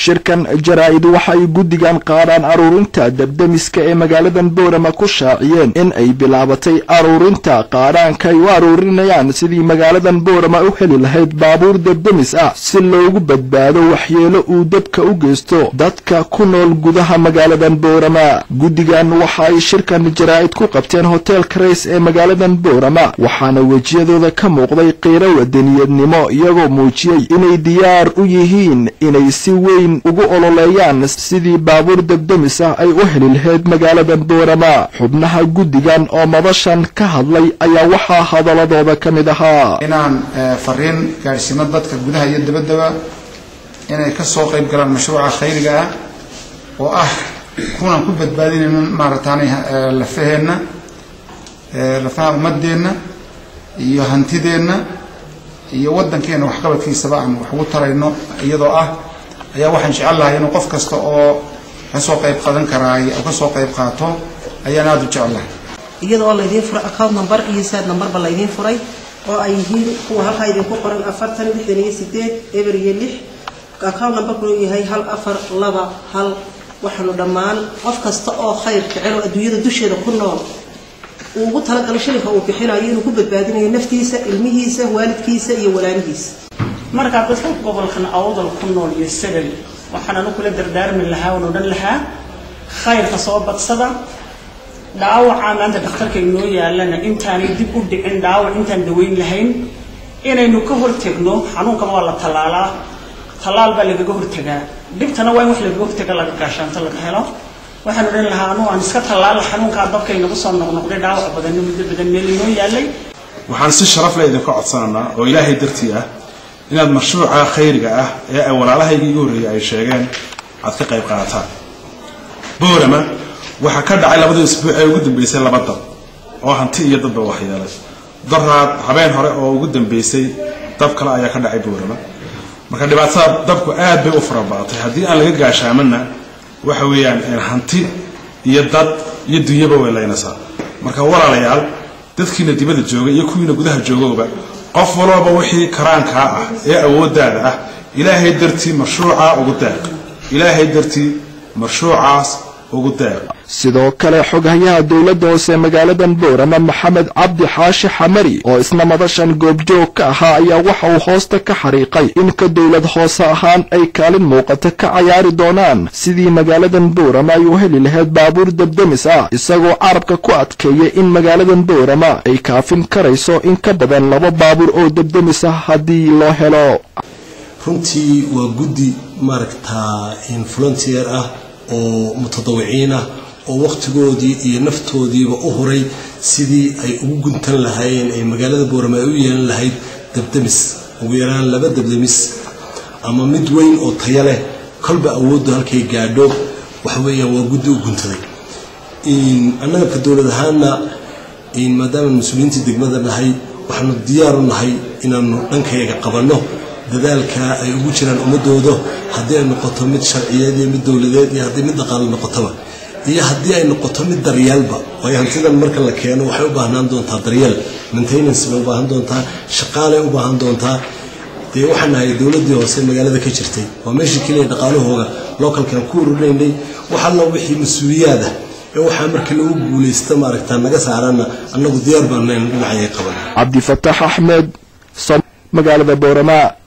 shirkan jaraa-id waxa ay guddigan qaadhaan aruurinta debdemiska ee magaaladan boorama ku shaaciyeen in ay bilaabatay aruurinta qaadhaanka ay u aruurinayaan sidii magaaladan boorama u heli lahayd baabuur debdemis ah si loogu badbaado waxyeelo uu dabka u geysto dadka ku nool gudaha magaaladan boorama guddigan waxa ay shirkan jaraa-id ku qabteen hoteelka rays ee magaaladan boorama waxaana wejiyadooda ka muuqday qiiro wadaniyadnimo iyagoo muujiyey inay diyaar u yihiin inay si weyn ugu ololeeyaan sidii baabuur debdemis ah ay u heli lahayd magaaladan boorama xubnaha guddigan oo madashan ka hadlay ayaa waxaa hadaladooda ka mid ahaa inaan fariin gaadhsiimo dadka gudaha iyo dabaddaba inay ka soo qayb galaan mashruuca khayriga ah oo ah kunaan ku badbaadinayno maarataanay lafaheenna lafaha ummadeenna iyo hantideenna iyo waddankeena waxqabadkiisaba aan wax ugu tarayno iyadoo ah ayaa waxaan jecel lahay inuu qof kasta oo kasoo qayb qadan karaay oo kasoo qayb qaato ayaan aada u jecel lahay iyada oo laydiin furay account number iyo saad numberba laydiin furay oo ay yihiin kuwa halkaa idinku qoran afartan lixdan iyo sideed eber iyo lix account numberkuna yahay hal afar laba hal waxaanu dhammaan qof kasta oo khayr jecel oo adduunyada dusheeda ku nool uu ugu talagalo shilinka uu bixinayo inuu ku badbaadinayo naftiisa ilmihiisa waalidkiisa iyo walaalihiisa markaa dadka gobolkan awdal ku nool iyo sagal waxaan anu kula dardaarmi lahaa oon odhan lahaa khayrka soo badsada dhaawacaa maanta dhakhtarka inoo yaalana intaanay dib u dhicin dhaawac intaan daweyn lahayn inaynu ka hortegno xanuunkan waa la tallaalaa tallaal baa lagaga hortegaa dhibtana waa in wax lagaga hortega laga gaashaanto laga helo waxaan odhan lahaa anugu aan iska tallaala xanuunkaa dabka inagu soo noqnoqday dhaawac badanna muddo badan meel inoo yaalay waxaan si sharaf leh idinka codsanaynaa oo ilaahay dartii ah inaad mashruuca khayriga ah ee ay walaalahayga igu horreeyay ay sheegeen aad ka qayb qaadataan boorama waxaa ka dhacay labadii isbuuc ee ugu dambeysay laba dab oo hanti iyo dadba waxyeelay daraad habeen hore oo ugu dambeysay dab kale ayaa ka dhacay boorama marka dhibaatada dabku aad bay u farabaatay haddii aan laga gaashaamanna waxa weeyaan hanti iyo dad iyo dunyaba way laynaysaa marka walaalayaal dadkiina dibadda jooga iyo kuwiina gudaha joogowba qof walooba wixii karaankaa ah ee awooddaada ah ilaahay dartii mashruucaa ugu deeq ilaahay dartii mashruucaas ugu deeq sidoo kale xoghayaha dowladda hoose magaaladan boorama maxamed cabdi xaashi xamari oo isna madashan goobjoog ka ahaa ayaa waxa uu hoosta ka xariiqay in ka dowlad hoose ahaan ay kaalin muuqata ka cayaari doonaan sidii magaaladan boorama ay u heli lahayd baabuur debdemis ah isagoo carabka ku adkeeyay in magaaladan boorama ay kaafin karayso in ka badan laba baabuur oo debdemis ah haddii loo helo runtii waa guddi maaragtaa volunteer ah oo mutadawiciin ah oo wakhtigoodii iyo naftoodiiba u huray sidii ay ugu guntan lahaayeen ay magaalada boorama ay u yeelan lahayd debdemis ugu yaraan laba debdemis ama mid weyn oo taya leh kolba awooddu halkay gaadho waxa weeyaan waa guddi u guntaday annaga ka dowlad ahaana maadaama mas-uuliyiintii degmada nahay waxaanu diyaaru nahay inaanu dhankayaga qabanno dadaalka ay ugu jiraan ummadooda haddii ay noqoto mid sharciyeed iyo mid dowladeed iyo haddii mid dhaqaalo noqotoba iyo haddii ay noqoto mid daryeelba waayo hantidan marka la keeno waxay u baahnaan doontaa daryeel maintenance bay u baahan doontaa shaqaalay u baahan doontaa dee waxaan nahay dowladdii hoose magaalada ka jirtay waa meeshii keliya dhaqaalahooga localkan ku ururinaynay waxalla wixii mas-uuliyaada ee waxaa marka lagu guulaysta maaragta naga saarana annagu diyaar baanaynu dhinacayay qaban cabdifataax axmed magaalada boorama